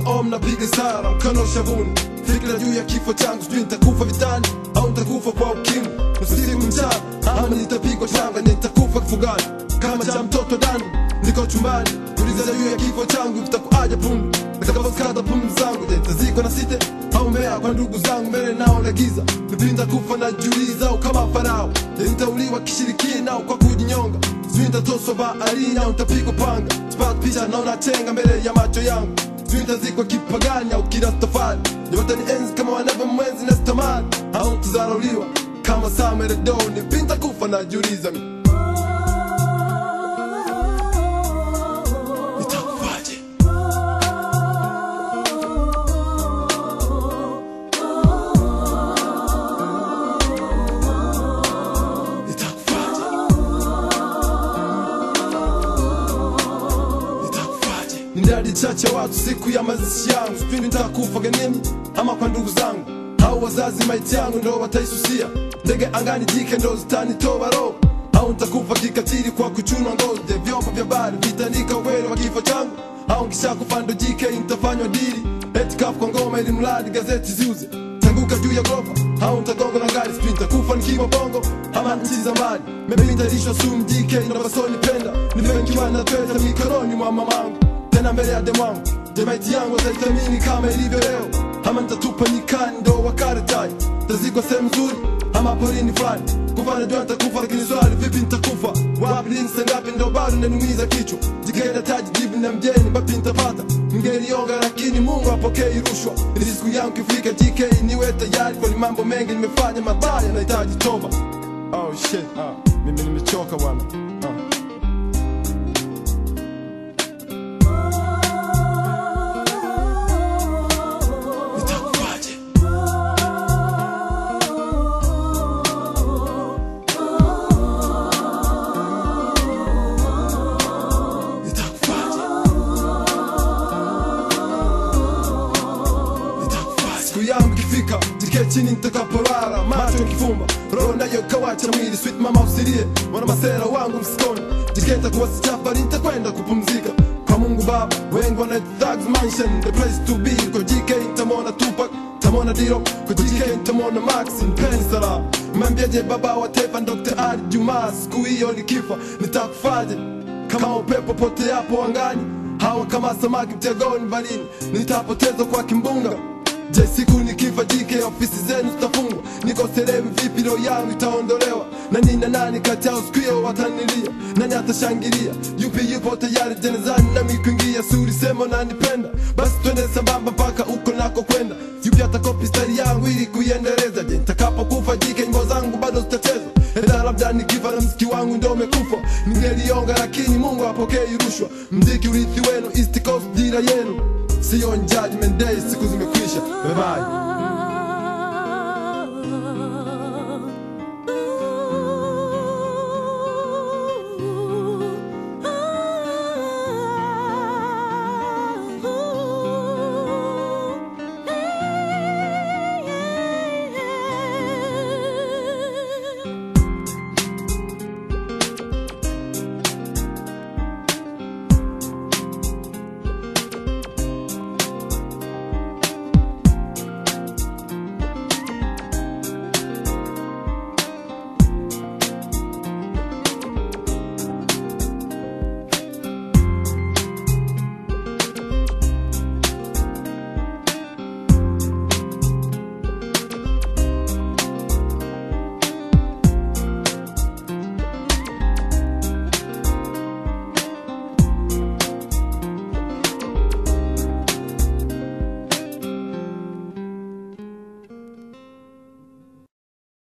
om napiga sara mkono shavuni fikira juu ya kifo changu sijui nitakufa vitani au nitakufa kwa ukimwi usiku mchana ama nitapigwa shanga nitakufa kifugani kama cha mtoto dani niko chumbani uliza juu ya kifo changu vitakuaja pundu nitakapokata pumzi zangu je nitazikwa na site au mbea kwa ndugu zangu mbele nao na giza nipinda kufa na juliza au kama farao je nitauliwa kishirikina au kwa kujinyonga sijui nitatoswa baharini au nitapigwa panga sipata picha naona chenga mbele ya macho yangu sijui nitazikwa kipagani au kirastafari yote ni enzi kama wanavyo mwenzi na stamani au nitazarauliwa kama sameredoni pinta kufa na juliza nitakufaje nitakufaje nitakufaje ni ndadi chache watu siku ya mazishi yangu sipindi nitakufa genini ama kwa ndugu zangu au wazazi maiti yangu ndo wataisusia ndege angani jike ndo zitanitoa roho au nitakufa kikatili kwa kuchunwa ngozi ya vyombo vya bari vitanika ukweli wa kifo changu au nkishakufa ndo jike nitafanywa dili eti kafu kwa ngoma ili mradi gazeti ziuze tanguka juu ya gorofa au nitagonga na gari sijui nitakufa nikiwa bongo ama nchi za mbali maybe nitalishwa sumu jike inavyosonipenda nipewe nikiwa na pesa mikononi mwa mamangu tena mbele ya demwangu jemaiti yangu wataitamini kama ilivyo leo ama nitatupa nyikani ndo wakaratai tazikwa sehemu nzuri ama porini fulani kufa najua nitakufa lakini swali vipi nitakufa wapi lini sangapi ndo bado nanumiza kichwa jikenda taji jibu na mjeni bapi nitapata ngelionga lakini mungu apokei rushwa ili siku yangu kifika jk niwe tayari kwani mambo mengi nimefanya mabaya nahitaji toba oh shit ah, mimi nimechoka bwana ah. nitakufaje nitakufaje nitakufaje siku yangu ikifika jike chini nitakaporara macho kifumba roho nayo kawacha mwili sweet mama usilie mwana masera wangu msikoni jike nitakuwa sichafari nitakwenda kupumzika kwa mungu baba wengi wana thugs mansion the place to be kwa jike nitamwona tupak tamona diro kwa jike nitamwona max pensala mwambiaje baba wa taifa dr ali juma siku hiyo nikifa nitakufaje kama upepo pote yapo angani hawa kama samaki mtegoni barini nitapotezwa kwa kimbunga je siku nikifa jike ofisi zenu zitafungwa niko selewi vipi roho yangu itaondolewa na nina nani kati yao siku hiyo watanilia nani atashangilia yupi yupo tayari jenezani nami kuingia suri sema nanipenda basi twende sambamba mpaka uko nako kwenda yupi atakopi stari yangu ili kuiendeleza je nitakapokufa jike nyimbo zangu bado zitachezwa ila labda nikifa na mziki wangu ndo umekufa ningelionga lakini mungu apokei rushwa mziki urithi wenu east coast dira yenu siyo on judgment day siku zimekwisha bye bye